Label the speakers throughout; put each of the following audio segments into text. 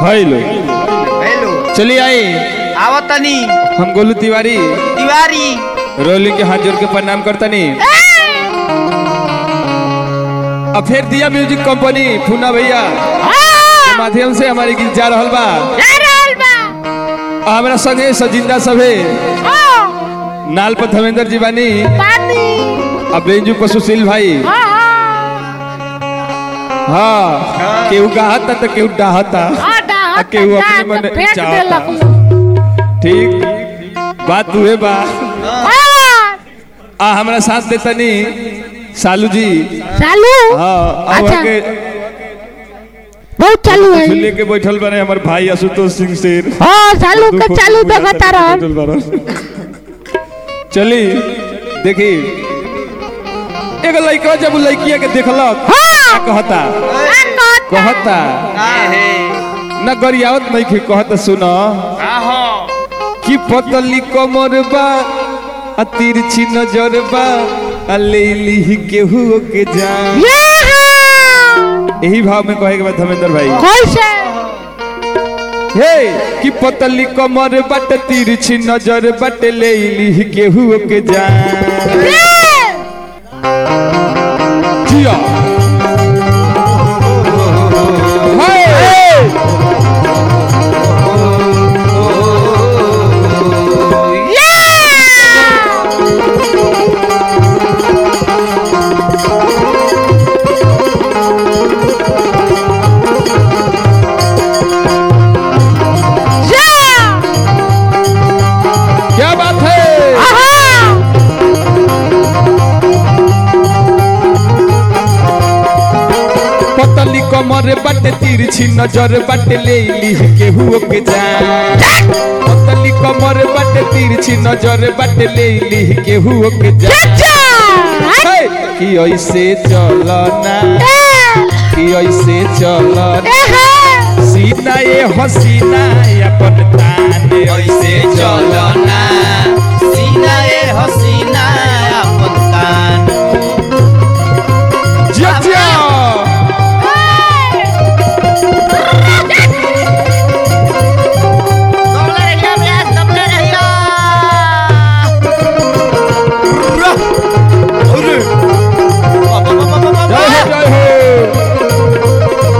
Speaker 1: Hello
Speaker 2: hello
Speaker 1: चलिए आई
Speaker 2: आवत तनी
Speaker 1: हम गोलू तिवारी
Speaker 2: तिवारी
Speaker 1: रोलिंग के हाथ जोड़ के प्रणाम करतनी अब फिर दिया म्यूजिक कंपनी फूना भैया के माध्यम से हमारे गीत जा रहल बा आ हमरा संगे सजिंदा सभे नाल पर धर्मेंद्र जी बानी अब बेंजू पर सुशील भाई हाँ केहू गाहता तो केहू डाहता आ केहू अपने मन चाहता ठीक बात हुए बा आ हमरा साथ देतनी सालू जी
Speaker 3: चालू
Speaker 1: हाँ आ
Speaker 3: अच्छा।
Speaker 1: के
Speaker 3: बहुत चालू है
Speaker 1: लेके बैठल बने हमर भाई आशुतोष सिंह शेर
Speaker 3: हाँ चालू
Speaker 1: दू
Speaker 3: के
Speaker 1: फोटो
Speaker 3: चालू
Speaker 1: बुझाता
Speaker 3: देखता
Speaker 1: कि
Speaker 3: रह
Speaker 1: बैठल बारन। चली देखी एगो लड़का जब उ लड़किया के देखलक
Speaker 3: हाँ।
Speaker 1: का कहता कहता न गरियावत नहीं के कहता सुनो कि पतली कमर बा आ तिरछी नजर बा आ लेली केहू के जान
Speaker 3: ये हाँ।
Speaker 1: यही भाव में कहे के बाद धर्मेंद्र भाई
Speaker 3: कैसे
Speaker 1: हे कि पतली कमर बट तिरछी नजर बट लेली केहू के जान जिया हे! क्या बात है पतली कमर बट तिरछी नजर बट लेली केहू के जान पतली कमर बट तिरछी नजर बट लेली केहू के जान हे! कि ऐसे चलना कि ऐसे चलना सीना ये हसीना अपन तान ऐसे चलना
Speaker 2: सीना ए हसीना अपन कान
Speaker 1: जिया जिया
Speaker 2: कबले रहिया ब्यास कबले रहिया अरे बाबा बाबा बाबा
Speaker 1: जय हो जय हो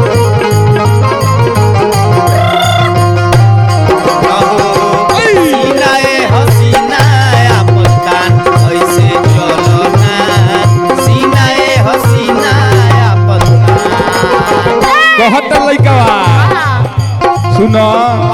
Speaker 2: सीना ए हसीना अपन कान ऐसे चलना सीना ए हसीना अपन कान
Speaker 1: कहत लइकवा सुनो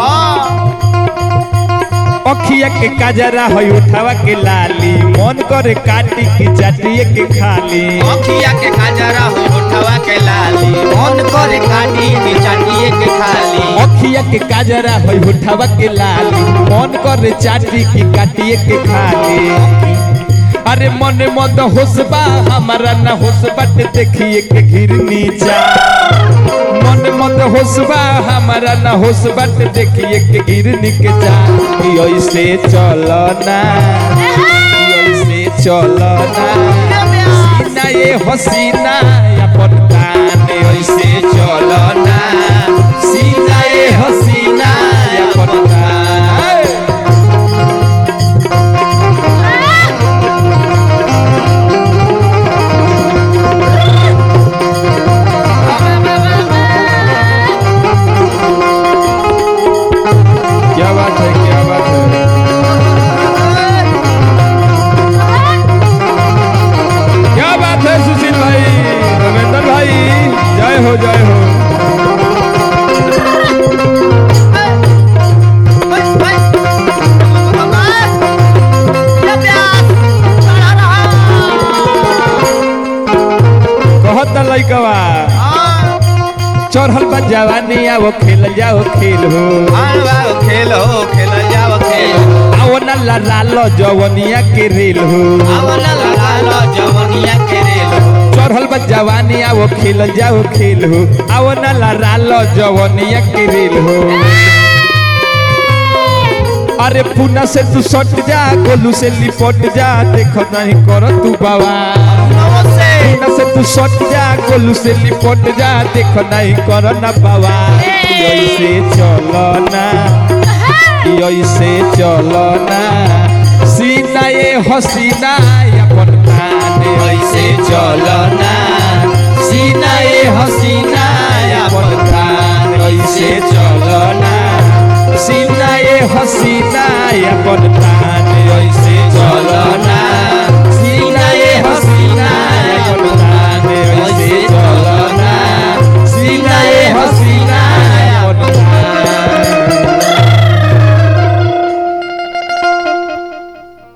Speaker 1: अखिया के काजरा है उठावा के लाली मन करे काटी की चाटिए के खाली
Speaker 2: अखिया के काजरा हो होठवा के लाली मन करे काटी के चाटिए के खाली
Speaker 1: अखिया के काजरा है उठावा के लाली मन करे चाटी की काटिए के खाली अरे मन मद होसबा हमारा ना होस बट देखिए के घिर नीचा मन मद होसबा हमारा ना होस बट देखिए के गिर निक जा कि ऐसे चलना कि ऐसे चलना सीना ये हसीना अपन तान ऐसे चलना सीना ये हसीना अपन तान क्या बात है क्या बात है क्या बात है सुशील भाई रविंदर भाई जय हो जय हो कहत लइकवा चढ़ल बा जवानी आओ खेल जाओ खेल हो
Speaker 2: खेलो खेल जाओ खेलो
Speaker 1: आओ न लाल जवनिया के रेल हो
Speaker 2: आवला लालो जवनिया के रेलो
Speaker 1: चढ़ल बा जवानी आओ खेल जाओ खेल हो आओ न लाल जवनिया के रेल हो अरे पुना से तू सट जा गोलू से लिपट जा देख नहीं कर तू बाबा
Speaker 2: नमस्ते
Speaker 1: पुना से तू तू सट जा गोलू से लिपट जा देख नहीं कर ना बाबा ऐसे चलो ना ऐसे चलो ना सीना ये हसीना अपन तान
Speaker 2: ऐसे चलो ना सीना ये हसीना अपन
Speaker 1: तान ऐसे चलो ना सीना ये हसीना अपन तान